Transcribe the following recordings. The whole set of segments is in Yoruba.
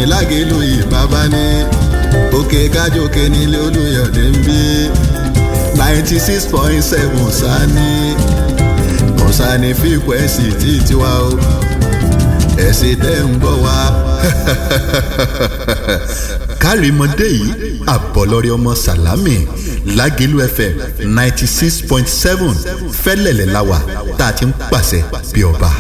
lágẹ̀lú ìbábá ní òkè kájòkè nílé olùyọ̀dé ń bí ninety six point seven sani kọ̀sánì fíkwẹ́sì tí tiwa o ẹ̀sìn tẹ́ ń gbọ́ wa. kárìmọ́dé yìí àbọ̀lọ́rẹ́ ọmọ sàlámì lágẹ̀lú fm ninety six point seven fẹ́lẹ̀lẹ̀ la wà tá a ti ń pàṣẹ bí ọba.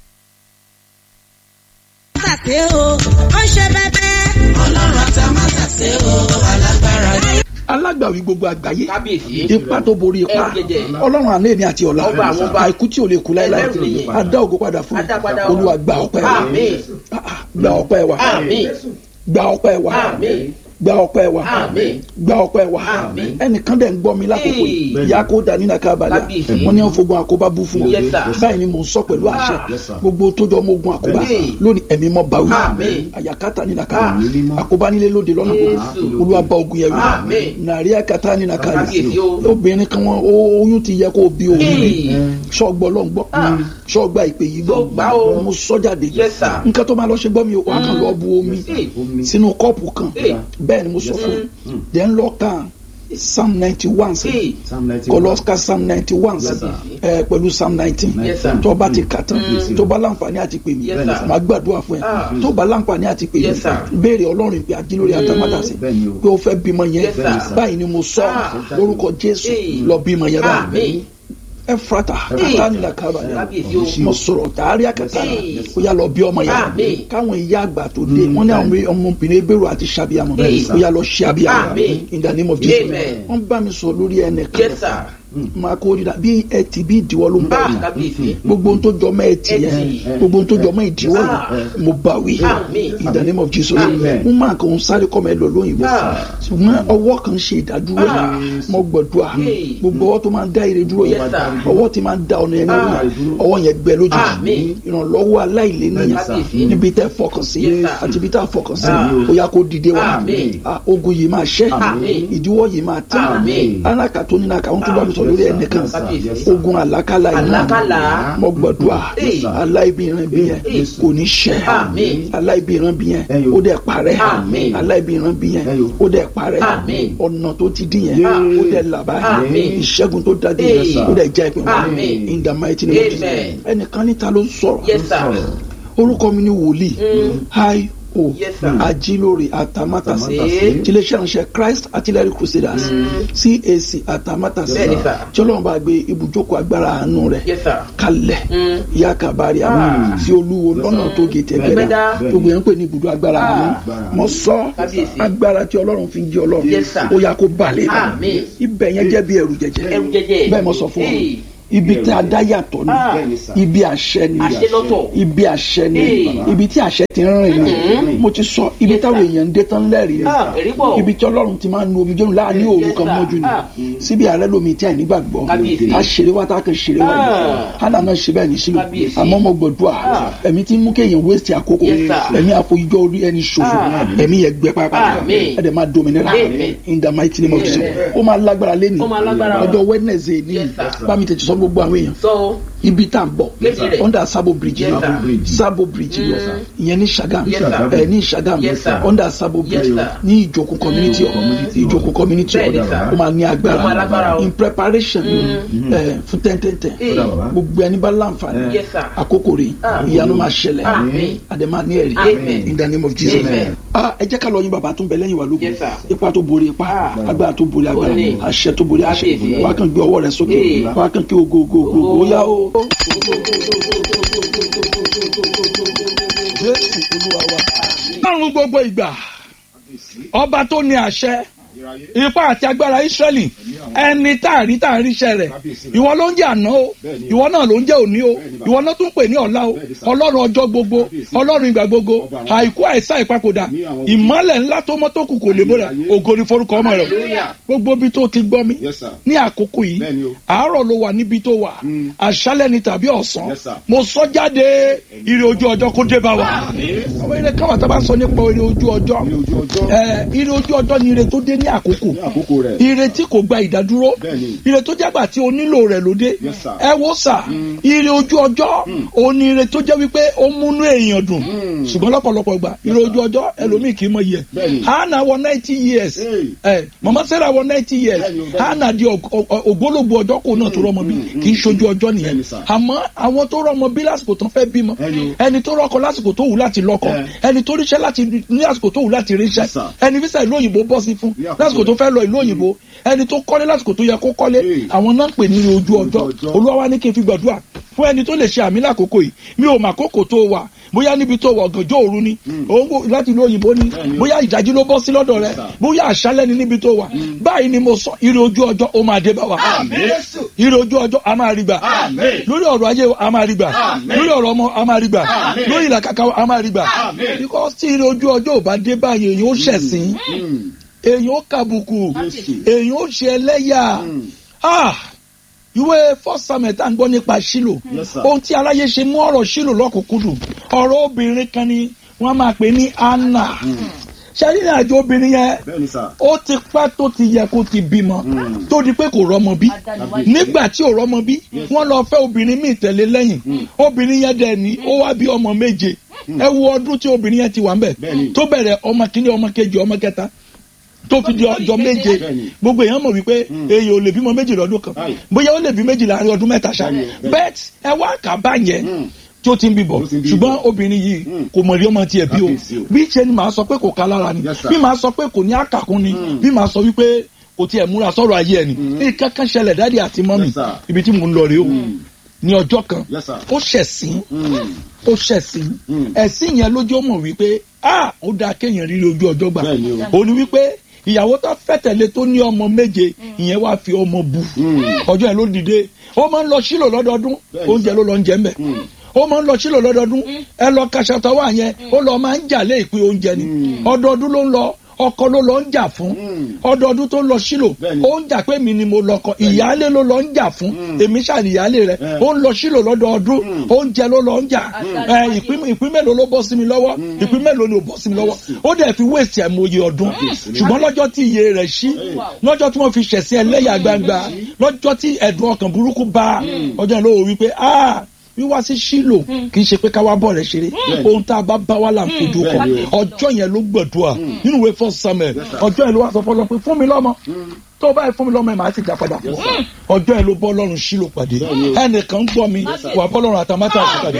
Mátàsé o, ó ṣe bẹ́bẹ́. ọlọ́run àtàmátàsé o alágbára ni. alágbàwí gbogbo àgbáyé kábíyèsí ipa tó borí ipa Ẹrù jẹjẹ. ọlọ́run àná èmi àti ọ̀la Ọba àwọn ọba. àìkú tí ò lè kú láéláé Ẹlẹ́rù nìyẹn. adá ògo padà fún Adá padà o. olúwa gba ọpẹ́ wa Àmín. Ah, ah, gba ọpẹ́ wa Àmín. gba ọpẹ́ wa Àmín. gba ọpẹ́ wa Àmín. gba ọpẹ́ wa Àmín. ẹnìkan dẹ̀ ń gbọ́ mi lákòókò yìí Hey. ìyá kó dání náà kábàlẹ̀ Kábíyèsí. wọ́n ní wọ́n fogun àkóbá bú fún Yes, wọn sir. báyìí ni mò ń sọ pẹ̀lú àṣẹ Ah. Yes, sir. gbogbo tó jọ mogun àkóbá Hey. lónìí ẹ̀mí mọ́ báwí Àmín. àyàkátà ní nàkàrà Ah. àkóbá nílé lóde lọ́nà gbogbo Jésù. olúwa bá ogun yẹn wí Àmín. nàrí àkàtà ní nàkàrà Kábíyèsí o. obìnrin kan wọn ó- oyún ti yẹ kó o bí òun Hey. sọgbọ lọ ń gbọ́ Ah. sọgbà ìpè yìí Tó gbà o. mo sọ jáde Yes, sir. nǹkan tó máa lọ ṣe gbọ́ mi o wà á kàn lọ bu omi Hey. sínú kọ́ọ̀pù kan Hey. bẹ́ẹ̀ ni mo sọ fún un then lọ kàn psalm ninety one sí Hey. Psalm 91. kọlọ́síkà psalm ninety one sí Yes, sir. ẹ pẹ̀lú psalm nineteen Yes, sir. tó bá ti kà tán tó bá láǹfààní àti pè mí Yes, sir. màá gbàdúrà fún ẹ Ah. tó bá láǹfààní àti pè mí Yes, sir. béèrè ọlọ́run ìpè àjílórí àtàmátàsí Bẹ́ẹ̀ ni o. pé ó fẹ́ bímọ yẹn Yes, sir. báyìí ni mo sọ Ah. lórúkọ jésù Hey. lọ bímọ yẹn báyìí Àmín. efrata katani kaba Kábíyèsí o. mo sọ̀rọ̀ tààrí àkàtà Hey. ó yà lọ bí ọmọ yẹn Àmín. káwọn ìyá àgbà tó dé wọn ní àwọn ọmọbìnrin ebèrò àti sàbíàmọ Hey. ó yà lọ ṣe àbíàmọ Àmín. in the name of Jesus Amen. wọn bá mi sọ lórí ẹnìkan Yes, sir. máa kó dídá bí ẹtì bí ìdíwọ́ ló ń bá Ah, yìí kábíyèsí. gbogbo ohun tó jọ mọ́ ẹtì yẹn Ẹtì. gbogbo ohun tó jọ mọ́ ìdíwọ́ Ah. yẹn mo bá wí Àmín. in the name of Jesus Amen. mo máa kàn ń sáré kọ́ mọ́ ẹ lọ lóyìnbó Ah. ṣùgbọ́n ọwọ́ kan ṣe ìdádúró Ah. mo gbọ̀dúà Hey. gbogbo ọwọ́ tó máa ń dá ire dúró Yes, yẹn sir. ọwọ́ tí máa ń da ọ̀nà yẹn Ah. lórí ọwọ́ yẹn gbẹ lójú Àmín. ìrànlọ́wọ́ aláìléníyàn Kábíyèsí. níbi tẹ́ fọkàn sí Yes, sir. àti ibi tá a fọkàn sí Ah. ó yá kó dìde wá Àmín. Ah, ogun yìí máa ṣẹ́ Àmín. ìdíwọ́ yìí máa tán Àmín. alákà tó nínú àkàwọn tó bá mi sọ lórí ẹnìkan Kábíyèsí. ogun àlákàlà iná Àlákàlà. mo gbọ̀dúà Hey. aláìbìrin bí yẹn Yes. kò ní ṣẹ́ Àmín. aláìbìrin bí yẹn Ẹyọ. ó dẹ̀ parẹ́ Àmín. aláìbìrin bí yẹn Ẹyọ. ó dẹ̀ parẹ́ Àmín. ọ̀nà tó ti dín yẹn Yeah. ó dẹ̀ làbá Àmín. ìṣẹ́gun tó dájú Hey. yẹn ó dẹ̀ jẹ́ ìpín wọn Àmín. in the mighty name of Jesus Amen. ẹnìkan níta ló ń sọ̀rọ̀ Yes, sir. orúkọ mi ni wòlíì hi o Yes, sir. ajílórí àtàmátàsí Àtàmátàsé. tiléeṣẹ́ ìránṣẹ́ Christ Artillery Crusaders CAC àtàmátàsí Bẹ́ẹ̀ni, sir. tí Ọlọ́run bá gbé ibùjókòó agbára àánú rẹ̀ Yes, sir. kalẹ̀ Mm. ìyá kabari àmọ́ sí olúwo lọ́nà tó gètè Ẹgbẹ́dá. gbẹ́dá gbogbo yẹn ń pè ní ibùdó agbára àánú Ah. mo sọ Kábíyèsí. agbára tí Ọlọ́run fi ń jẹ́ Ọlọ́run Yes, sir. ó yá kó balẹ̀ Àmín. ibẹ̀ yẹn jẹ́ bí ẹrù jẹjẹ Ẹrù jẹjẹ. bẹ́ẹ̀ mo sọ fún wọn Hey. ibi tí a dá yàtọ̀ ni Ah. ibi àṣẹ ni Àṣẹ lọ́tọ̀. ibi àṣẹ ni Hey. ibi tí àṣẹ ti ń rìn ni mo ti sọ ibi Yes, táwọn sir. èèyàn ń dé tán lẹ́rìí ni Ah, ẹ̀rí pọ̀. ibi tí Ọlọ́run ti máa ń nu omi jẹun láàánú òru Yes, kan sir. mọ́jú ni Ah. síbi ààrẹ lomi tí àìní gbàgbọ́ Kábíyèsí. a ṣeré wá tá a kàn ṣeré wá Ah. ni hánà náà ṣe bẹ́ẹ̀ ní sílò Kábíyèsí. àmọ́ mo gbọ̀dọ̀ Ah. ẹ̀mí tí ń mú kéèyàn waste àkókò Yes, sir. ẹ̀mí àfojújọ́ orí ẹni ṣòfò Ah. ẹ̀mí yẹn gbẹ pápá Àmín. ẹ̀dẹ̀ máa dominira Amen. in the mighty name of Jesus Amen. ó máa lágbára lẹ́nu Ó máa lágbára. ọjọ́ Wednesday ní Yes, sir. bá mi tètè sọ gbogbo àwọn èèyàn So, ibi tá à ń bọ̀ Yes, sir. under sabo bridge Yes, ni sir. sabo bridge ni ìyẹn ní Ṣàgámù Yes, sir. ẹ ní Ṣàgámù Yes, sir. under sabo bridge Yes, sir. ní ìjókòó community hall ìjókòó community hall Bẹ́ẹ̀ni, sir. ó máa ní Ó máa lágbára agbára o. in preparation ẹ fún tẹ́ntẹ́ntẹ́ Hey. gbogbo ẹni bá láǹfààní Yes, sir. àkókò rẹ̀ Ah. ìyanu máa ṣẹlẹ̀ Àmín. àdèmá ní ẹ̀rí Amen. in the name of Jesus Amen. Ah, ẹ jẹ́ ká lọ yín bàbá tó ń bẹ lẹ́yìn wa lógun Yes, sir. ipa tó borí ipa Ah. agbára tó borí agbára Ó ní. àṣẹ tó borí àṣẹ Kábíyèsí. wàá kàn gbé ọwọ́ rẹ sókè Hey. wàá kàn kí ogo ogo ogo Ogo. ó yá o. Jésù Olúwa wa. Ọlọ́run gbogbo ìgbà ọba tó ní àṣẹ ipá àti agbára Ísírẹ́lì ẹni tá a rí tá a ríṣẹ́ rẹ̀ ìwọ ló ń jẹ́ àná o ìwọ náà ló ń jẹ́ òní o ìwọ náà tún pè ní ọ̀la o ọlọ́run ọjọ́ gbogbo ọlọ́run ìgbà gbogbo àìkú àìsá ìpapòdà ìmọ́lẹ̀ ńlá tó mọ́ tó kù kò lè bóra ògo ni forúkọ ọmọ rẹ̀ gbogbo ibi tó ti gbọ́ mi Yes, sir. ní àkókò yìí Bẹ́ẹ̀ni o. àárọ̀ ló wà níbi tó wà àṣálẹ́ ni tàbí ọ̀sán Yes, sir. mo sọ jáde ire ojú ọjọ́ kó dé bá wa àwọn ire káwọn tá a bá sọ nípa ire ojú ọjọ́ Ire ojú ọjọ́. ẹ ire ojú ọjọ́ ni ire tó dé ní ní àkókò ní àkókò rẹ̀. ire tí kò gba ìdádúró Bẹ́ẹ̀ni. ire tó jágbà tí o nílò rẹ̀ lóde Yes, sir. ẹ wo sà ire ojú ọjọ́ òní ire tó jẹ́ wípé ó múnú èèyàn dùn Mm. ṣùgbọ́n lọ́pọ̀lọpọ̀ gbà ire ojú ọjọ́ ẹlòmíì kì í mọ iye Bẹ́ẹ̀ni. hannah wọ ninety years Hey. ẹ mama sarah wọ ninety years Bẹ́ẹ̀ni o, bẹ́ẹ̀ni. hannah di òg- òg- ògbólógbò ọjọ́ kò náà tó rọmọ bí kì í ṣojú ọjọ́ nìyẹn Bẹ́ẹ̀ni, sir. àmọ́ àwọn tó rọmọ bí lásìkò tó fẹ́ bímọ Ẹni o. ẹni tó rọkọ lásìkò tó wù láti lọ́kọ Ẹ. ẹni tó ríṣẹ́ láti ní àsìkò tó wù láti ríṣẹ́ Yes, sir. ẹni fíṣà ìlú òyìnbó bọ́ sí fún Ní àkókò lásìkò tó rẹ̀. fẹ́ lọ ìlú òyìnbó ẹni tó kọ́lé lásìkò tó yẹ kó kọ́lé Hey. àwọn náà ń pè ní ojú ọjọ́ ọjọ́. olúwa wa ní kí n fi gbàdúrà fún ẹni tó lè ṣe àmì lákòókò yìí mi ò mà kókò tó wà bóyá níbi tó wà ọ̀gànjọ́ òru ni òun wò láti ìlú òyìnbó ni Bẹ́ẹ̀ni o. bóyá ìdájí ló bọ́ sí lọ́dọ̀ rẹ Yes, sir. bóyá àṣálẹ́ ni níbi tó wà báyìí ni mo sọ ire ojú ọjọ́ ó máa dé bá wa ire ojú ọjọ́ a máa rí gbà Àmín. lórí ọ̀rọ̀ ayé wa, a máa rí gbà Àmín. lórí ọ̀rọ̀ ọmọ a máa rí gbà Àmín. lórí ìlàkàkà wa, a máa rí gbà Àmín. because tí ire ojú ọjọ́ ò bá dé báyìí èyàn ó ṣẹ̀sín Mm. èyàn ó kàbùkù Jésù. èyàn ó ṣe ẹlẹ́yà Mm. ah ìwé first samuel tá à ń gbọ́ nípa ṣílò Yes, sir. ohun tí aráyé ṣe mú ọ̀rọ̀ ṣílò lọ́kùnkúndùn ọ̀rọ̀ obìnrin kan ni wọ́n máa pè ní anna ṣáyé àjò obìnrin yẹn Bẹ́ẹ̀ni sà. ó ti pẹ́ tó ti yẹ kó ti bímọ Mm. tó di pé kò rọ́mọ bí nígbà tí ò rọ́mọ bí wọ́n lọ fẹ́ obìnrin míì tẹ̀lé lẹ́yìn obìnrin yẹn dẹ̀ ní ó wá bí ọmọ méje ẹ wo ọdún tí obìnrin yẹn ti wà ń bẹ̀ Bẹ́ẹ̀ni. tó bẹ̀rẹ̀ ọmọ kìíní ọmọ kejì ọmọ kẹta tó fi di ọjọ́ méje Bẹ́ẹ̀ni. gbogbo èèyàn mọ̀ wípé èèyàn ò lè bímọ méjì lọ́dún kan Aye. bóyá ó lè bí méjì láàrin ọdún mẹ́ta ṣá Bẹ́ẹ̀ni, bẹ́ẹ̀ni. bẹ́ẹ̀ ẹ wá kà bá yẹn Mm. tí ó ti ń bíbọ̀ Ó ti ń bí ṣùgbọ́n bọ̀. obìnrin yìí Mm. kò mọ̀ rí ọmọ tiẹ̀ bí o Kábíyèsí o. bí ṣe ni màá sọ pé kò ká lára ni Yes, sir. bí màá sọ pé kò ní àkàkùn ni Mm. bí màá sọ wípé kò tiẹ̀ múra sọ̀rọ̀ ayé ẹ̀ ni nǹkan kan ṣẹlẹ̀ dáàdi àti mọ́mì Yes, sir. ibi tí mò ń lọ rèé o ní ọjọ́ kan Yes, sir. ó ṣẹ̀sín Mm. ó ṣẹ̀sín Mm. ẹ̀sìn yẹn lójú ó mọ̀ wípé ah ó dáa kéèyàn rí ojú ọjọ́ gbà Bẹ́ẹ̀ni o. ó ní wípé ìyàwó tó fẹ́ tẹ̀lé tó ní ọmọ méje ìyẹn wá fi ọmọ bu Mm. ọjọ́ yẹn ló dìde ó máa ń lọ sílò lọ́dọọdún Bẹ́ẹ̀ni, oúnjẹ ló lọ ń jẹ ń bẹ̀ Mm. ó máa ń lọ sílò lọ́dọọdún ẹ lọ kaṣatọ wà yẹn ó lọ máa ń jà lé ìpín oúnjẹ ni Mm. ọdọọdún ló ń lọ ọkọ ló lọ ń jà fún Mm. ọdọọdún tó ń lọ sílò Bẹ́ẹ̀ni. ó ń jà pé mi ni mo lọkọ ìyáálé ló lọ ń jà fún Mm. èmi ṣàní ìyáálé rẹ Eh. ó ń lọ sílò lọ́dọọdún Mm. oúnjẹ ló lọ ń jà ẹ, ìpín ìpín mélòó ló bọ́ sí mi lọ́wọ́ ìpín mélòó ni ò bọ́ sí mi lọ́wọ́ ó dẹ̀ fi wéèsì àìmọye ọdún ṣùgbọ́n lọ́jọ́ tí iye rẹ̀ ṣí lọ́jọ́ tí wọ́n fi ṣẹ̀sìn ẹlẹ́yà gbangba lọ́jọ́ tí ẹ̀dùn ọkàn burúkú bá ọjọ́ yẹn ló wò wípé ah wíwá sí sílò kì í ṣe pé káwá bọ̀ rẹ̀ ṣeré ohun tá a bá bá wà là ń fojú kọ Bẹ́ẹ̀ni ọjọ́ yẹn ló gbẹ̀dúà nínú ìwé first samuel ọjọ́ yẹn ló wá sọ fọlọ́ pé fún mi lọ́mọ tó báyìí fún mi lọ́mọ ẹ̀ máa ti dá padà fún ọjọ́ yẹn ló bọ́ lọ́rùn sílò pàdé ẹnìkan ń gbọ́ mi wà bọ́ lọ́rùn àtàmátà àti pàdé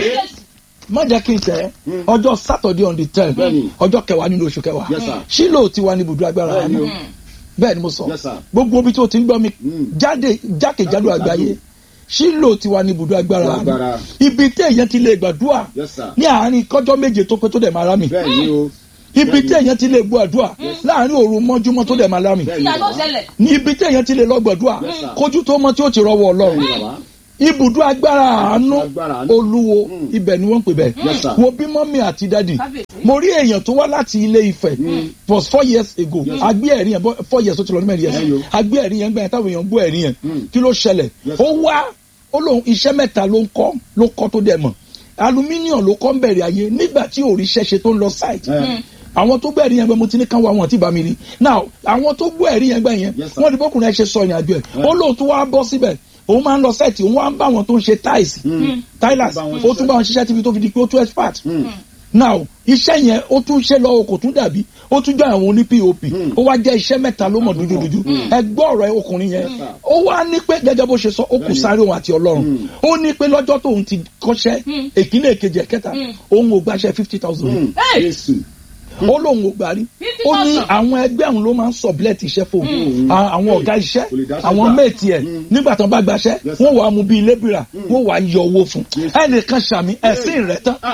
má jẹ́ kí n tẹ̀ ọjọ́ saturday on the ten Bẹ́ẹ̀ni. ọjọ́ kẹwàá nínú oṣù kẹwàá Yes, sir. sílò ti wà ní ibùdó agbára Bẹ́ẹ̀ni o. bẹ́ẹ̀ ni mo sọ Yes, sir. gbogbo ibi tó ti ń gbọ́ mi Mm. jáde jákèjádò àgbáyé sílò ti wà ní ibùdó agbára Agbára. ibi tí èèyàn ti lè gbàdúrà Yes, sir. ní àárín kọjọ́ méje tó pé tó dẹ̀ máa rá mi Bẹ́ẹ̀ni o. ibi tí èèyàn ti lè gbàdúrà láàárín òru mọ́júmọ́ tó dẹ̀ máa rá mi Bẹ́ẹ̀ni ìyá ló bàbá. ṣẹlẹ̀. ní ibi tí èèyàn ti lè lọ gbàdúrà Yes, sir. kójú tó mọ tí ó ti rọwọ́ ọlọ́run Bẹ́ẹ̀ni bàbá. ibùdó agbára àánú Agbára àánú. olúwo Mm. ibẹ̀ ni wọ́n ń pè bẹ́ẹ̀ Yes, sir. wo bí mọ́mí àti dádì Kábíyèsí. mo rí èèyàn tó wá láti ilé Ifẹ̀ was four years ago Yes. agbé ẹ̀rí yẹn bọ́- four years ó ti lọ ní mẹ́rin Ẹyọ. yẹn agbé ẹ̀rí yẹn gbẹ̀yìn táwọn èèyàn gbọ́ ẹ̀rí yẹn Mm. kí ló ṣẹlẹ̀ Yes. ó wá ó lóun iṣẹ́ mẹ́ta ló ń kọ́ ló kọ́ tó dẹ̀ mọ̀ aluminium ló kọ́ ń bẹ̀rẹ̀ ayé nígbà tí ò rí iṣẹ́ ṣe tó ń lọ site Eh. àwọn tó gbọ́ ẹ̀rí yẹn gbẹ mo ti ní kán wá wọn tí bá mi rí now àwọn tó gbọ́ ẹ̀rí yẹn gbẹ yẹn Yes, sir. wọ́n ní bọ́kùnrin ẹ̀ ṣe sọ ìrìn àjò ẹ̀ ó lóun tó wá bọ́ síbẹ̀ òun máa ń lọ sẹ́ẹ̀tì òun wá ń bá wọn tó ń ṣe tiles tilers Bá wọn ó tún bá wọn ṣiṣẹ́ tíbi tó fi di pé ó tún expert Mm. now iṣẹ́ yẹn ó tún ṣe lọ kò tún dàbí ó tún jọ àwọn oní pop ó wá jẹ́ iṣẹ́ mẹ́ta ló mọ̀ dúdúdúdú ẹ gbọ́ ọ̀rọ̀ ọkùnrin yẹn ó wá ní pé gẹ́gẹ́ bó ṣe sọ ó kù sáré òun àti ọlọ́run ó ní pé lọ́jọ́ tóun ti kọ́ṣẹ́ èkínní èkejì ẹ̀kẹta òun ò gbaṣẹ́ fifty thousand Mm. Hey! Jésù. ó lóun ò gbà rí ó ní àwọn ẹgbẹ́ òun ló máa ń sublet iṣẹ́ fóun À- àwọn ọ̀gá iṣẹ́ Kò lè dáṣẹ́ àwọn gbà. méètì ẹ̀ nígbà tán bá gbaṣẹ́ Yes, sir. wọ́n wàá mú bíi lébìrà wọ́n wàá yọ owó fún ẹnìkan ṣàmì ẹ̀sìn rẹ̀ tán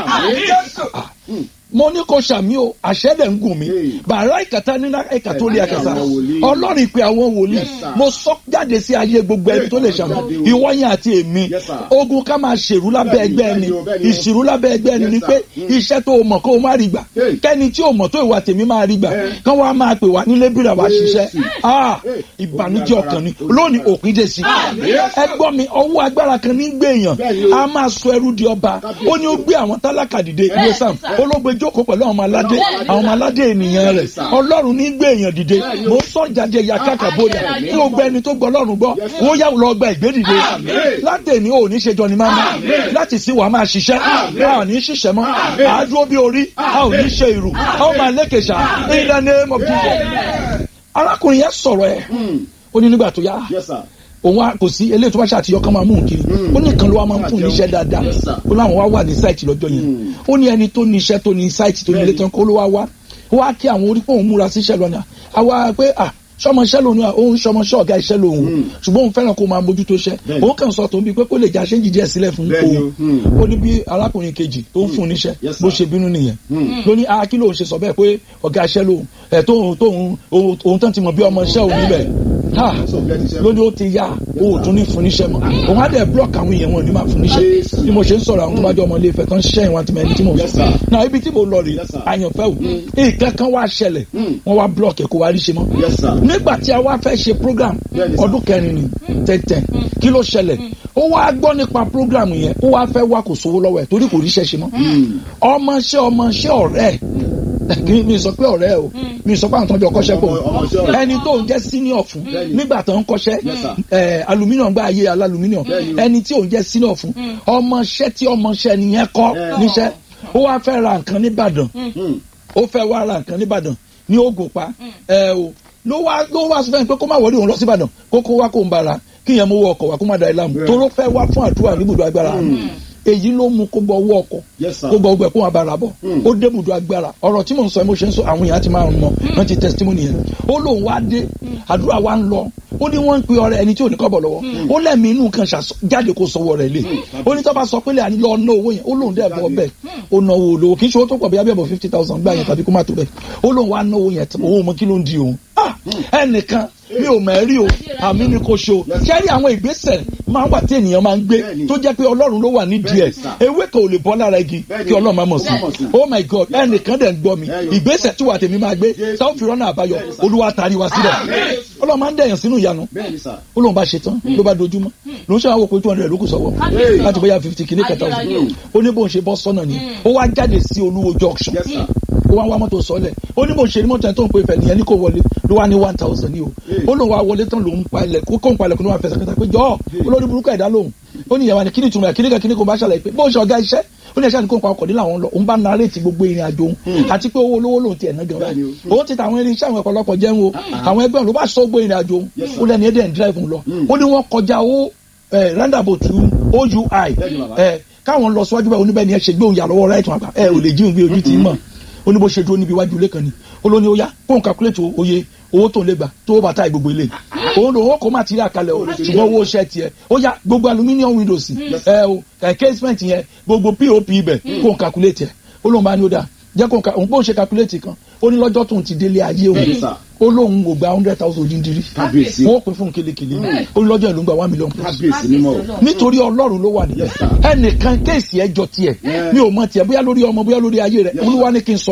Àmín. mo ní kó ṣàmì o àṣẹ́dẹ̀ ń gùn mí Hey. bàrá ìkàtà nínú ẹ̀ka tó lé Ẹ̀ka àkàtà àwọn wòlíì. ọlọ́run ìpè àwọn wòlíì Yes, sir. mo sọ jáde sí ayé gbogbo ẹni tó lè ṣàmì Hey. ìwọ yẹn àti èmi Yes, sir. ogun ká máa ṣèrú lábẹ́ Bẹ́ẹ̀ni, ẹgbẹ́ ẹni bẹ́ẹ̀ni o, bẹ́ẹ̀ni o. ìṣirú lábẹ́ ẹgbẹ́ ẹni Yes, ni sir. pé Mm. iṣẹ́ tó o mọ̀ kó o má rí gbà Hey. kẹ́ni tí o mọ̀ tó ìwà tèmi máa rí gbà Hey. kán wá máa pè wá nílé bírà wá Yes. ṣiṣẹ́ Ah, Hey. ìbànújẹ́ Ogun ọkàn ni agbára. lónìí òpin dé sí Yes, ẹ gbọ́ mi ọwọ́ agbára kan ní gbé èèyàn Bẹ́ẹ̀ni o. a máa sọ ẹrú di ọba ó ní ó gbé àwọn tálákà dìde ìwé sam sir. ó ló gbé jókòó pẹ̀lú àwọn ọmọ aládé àwọn ọmọ aládé ènìyàn rẹ̀ ọlọ́run ní gbé èèyàn dìde mo ń sọ jáde ya káka bóyá kí o gbẹ ẹni tó gbọ́ ọlọ́run gbọ́ wọ́n yà lọ gba ìgbé dìde láti èní ò ní ṣe jọ ni máa má láti sí wàá máa ṣiṣẹ́ a ò ní ṣiṣẹ́ mọ́ a dúró bí orí a ò ní ṣe ìrù a ó máa lékèṣà in the name of Jesus arákùnrin yẹn sọ̀rọ̀ ẹ̀ ó ní nígbà tó yá Yes, sir. òun wa kò sí eléyìí tó bá ṣàtìyọ kan máa mú un kiri ó ní kan ló wá máa ń fún un níṣẹ́ dáadáa Yes, sir. ó láwọn wá wà ní sáìtì lọ́jọ́ yẹn ó ní ẹni tó ní iṣẹ́ tó ní sáìtì tó ní ilé tán kó ló wá wá ó wá kí àwọn orí pé òun múra síṣẹ́ lọ́nà àwa pé à sọmọṣẹ́ lòun òun sọmọṣẹ́ ọ̀gá iṣẹ́ lòun ṣùgbọ́n òun fẹ́ràn kó máa mójútó iṣẹ́ Bẹ́ẹ̀ni. òun kàn sọ tòun bíi pé kó lè já ṣéǹjì díẹ̀ sílẹ̀ fún Bẹ́ẹ̀ni òun o, hmm. ó ní bí arákùnrin kejì tó ń fún un níṣẹ́ Yes, sir. bó ṣe bínú nìyẹn ló ní ah kí lóun ṣe sọ bẹ́ẹ̀ pé ọ̀gá iṣẹ́ lòun ẹ̀ tóun tóun òun òun tán ti mọ̀ bí ọmọ iṣẹ́ òun níbẹ̀ ha So, get it, lóní ó ti yá o ò tún ní fún níṣẹ́ mọ́ òun á dẹ̀ block àwọn èèyàn wọn ní máa fún níṣẹ́ Yes. bí mo ṣe ń sọ̀rọ̀ àwọn tó bá jọ ọmọ ilé ìfẹ́ tán ṣiṣẹ́ ìwọ̀n àti mẹ́rin tí mo Yes, sọ sir. náà ibi tí mo lọ rè Yes, sir. àyànfẹ́ o nǹkan kan wá ṣẹlẹ̀ wọ́n wá block ẹ̀ kó wá rí ṣe mọ́ Yes, sir. nígbà tí a wá fẹ́ ṣe program Yes, sir. ọdún kẹrin ni tẹ́tẹ́ kí ló ṣẹlẹ̀ ó wá gbọ́ nípa program yẹn ó wá fẹ́ wá kò sówó lọ́wọ́ ẹ̀ torí kò ríṣẹ́ ṣe mọ́ ọmọṣẹ́ ọmọṣẹ́ ọ̀rẹ́ ẹ̀ kí mi sọ pé ọ̀rẹ́ o mi sọ pé àwọn tó ń jọ kọ́ṣẹ́ pò Ọmọ- ọmọṣẹ́ ọ̀rẹ́. ẹni tó ń jẹ́ senior fún Bẹ́ẹ̀ni. nígbà tó ń kọ́ṣẹ́ Yes, sir. ẹ aluminium gba ayé aluminium Bẹ́ẹ̀ni. ẹni tí òun jẹ́ senior fún ọmọṣẹ́ tí ọmọṣẹ́ nìyẹn kọ́ Yeah. níṣẹ́ ó wá fẹ́ ra nǹkan nìbàdàn Hmm. ó fẹ́ wá ra nǹkan nìbàdàn ní Ògùnpa ẹ o ló wá ló wá sọ fẹ́ pé kó má wọlé òun lọ síbàdàn kó kó wá kó ń bara kí yẹn mú wọ ọkọ̀ wá kó má da ìlànà Yeah. toró fẹ́ wá fún àdúrà níbùdó agbára èyí ló mú kó gbọ́ ọwọ́ ọkọ̀ Yes, sir. kó gbọ́ ọgbẹ́ kó wọn bára bọ̀ Mm. ó dé ibùdó agbára ọ̀rọ̀ tí mò ń sọ mo ṣe ń sọ àwọn èèyàn ti máa ń mọ wọ́n ti testimony yẹn ó lóun wá dé àdúrà wa ń lọ ó ní wọ́n ń pe ọ̀rẹ́ ẹni tí ò ní kọ́bọ̀ lọ́wọ́ ó lẹ́mí inú kan ṣàṣọ jáde kó sọwọ́ rẹ̀ lé ó ní tó bá sọ pé lè àní lọ ná owó yẹn ó lóun dẹ̀ bọ́ bẹ́ẹ̀ ó ná owó olówó kì í ṣe owó tó pọ̀ bí abẹ́bọ̀ fifty thousand gbà yẹn tàbí kó má tó bẹ́ẹ̀ ó lóun wá ná owó yẹn tán òun mọ kí ló ń di òun Ah! ẹnìkan mi ò mẹ́rí o àmì ni kò ṣe o kẹ́rí àwọn ìgbésẹ̀ máa wà tí ènìyàn máa ń gbé Bẹ́ẹ̀ni. tó jẹ́ pé ọlọ́run ló wà nídìí ẹ̀ Bẹ́ẹ̀ni, sir. ewé kan ò lè bọ́ lára igi Bẹ́ẹ̀ni. kí ọlọ́run máa mọ̀ sí Ó máa mọ̀ sí. oh my god ẹnìkan dẹ̀ ń gbọ́ mi Bẹ́ẹ̀ni. ìgbésẹ̀ tí wà tèmi máa gbé Jésù. táwọn fi rọ́nà àbáyọ Bẹ́ẹ̀ni, sir. olúwa tari wa sílẹ̀ ọlọ́run máa ń dẹ̀yàn sínú ìyanu Bẹ́ẹ̀ni, sir. ó lóun bá ṣe tán ló bá dojúmọ́ ló ń ṣe àwọn òpin two hundred lókù sọ́wọ́ Hey. láti bóyá fifty kìíní kẹta Ayérayé. ọ̀sán ó ní bóun ṣe bọ́ sọ́nà ni ó wá jáde sí olúwo junction Yes, sir. ó wá wá mọ́tò sọ́lẹ̀ ó ní bó ṣe ní mọ́tò yẹn tó ń pe ìfẹ́ nìyẹn ní kò wọlé ló wá ní one thousand ní o ó lóun wá wọlé tán lòun pa ilẹ̀ kó kóun pa ilẹ̀ kó ló wá fẹsẹ̀ kẹta pé jọ́ olórí burúkú ẹ̀dá lòun ó ní ìyàwó ni kíni tùmọ̀ ẹ̀ kíni kan kíni kò bá ṣàlàyé pé bó ṣe ọ̀gá iṣẹ́ ó ní ẹ̀ṣẹ́ ni kóun pa ọkọ̀ nílà wọn lọ òun bá narrate gbogbo ìrìn àjò òun àti pé owó olówó lòun ti ẹ̀ ná gan báyìí òun ti ta àwọn irinṣẹ́ àwọn ọ̀pọ̀lọpọ̀ jẹun o àwọn ẹgbẹ́ òun ló bá sọ gbogbo ìrìn àjò òun ó lẹ́ni ẹ̀dẹ̀ ń drive òun lọ ó ní wọ́n kọjá ó roundabout OUI Bẹ́ẹ̀ni, bàbá. ẹ káwọn lọ síwájú báyìí oníbẹ̀ ni ẹ ṣe gbé òun yà lọ́wọ́ right wọn àgbà ẹ ò lè jí òun bí ojú ti mọ̀ ó ní bó ṣe dúró níbi iwájú ilé kan ni ó ló ní ó yá kóun calculate oye owó tó ń lè gbà tó ó bàtà gbogbo ilé òun lòun ó kó material kalẹ̀ o ṣùgbọ́n owó ṣẹ́ tiẹ̀ ó yá gbogbo aluminium windows ẹ o ẹ casement yẹn gbogbo pop ibẹ̀ kóun calculate ẹ̀ ó lóun bá ní ó dà jẹ́ kóun ka òun bóun ṣe calculate kan ó ní lọ́jọ́ tóun ti délé ayé òun Bẹ́ẹ̀ni, sir. ó lóun ò gba hundred thousand odindiri Kábíyèsí. wọ́n pín fún kelekele ó ní lọ́jọ́ ìlú ń gba one million plus Kábíyèsí mímọ́ o. nítorí ọlọ́run ló wà nílẹ̀ Yes, sir. ẹnìkan kéèsì ẹjọ́ tiẹ̀ Yeah. mi ò mọ tiẹ̀ bóyá lórí ọmọ bóyá lórí ayé rẹ̀ Yes, olúwa ní kí n sọ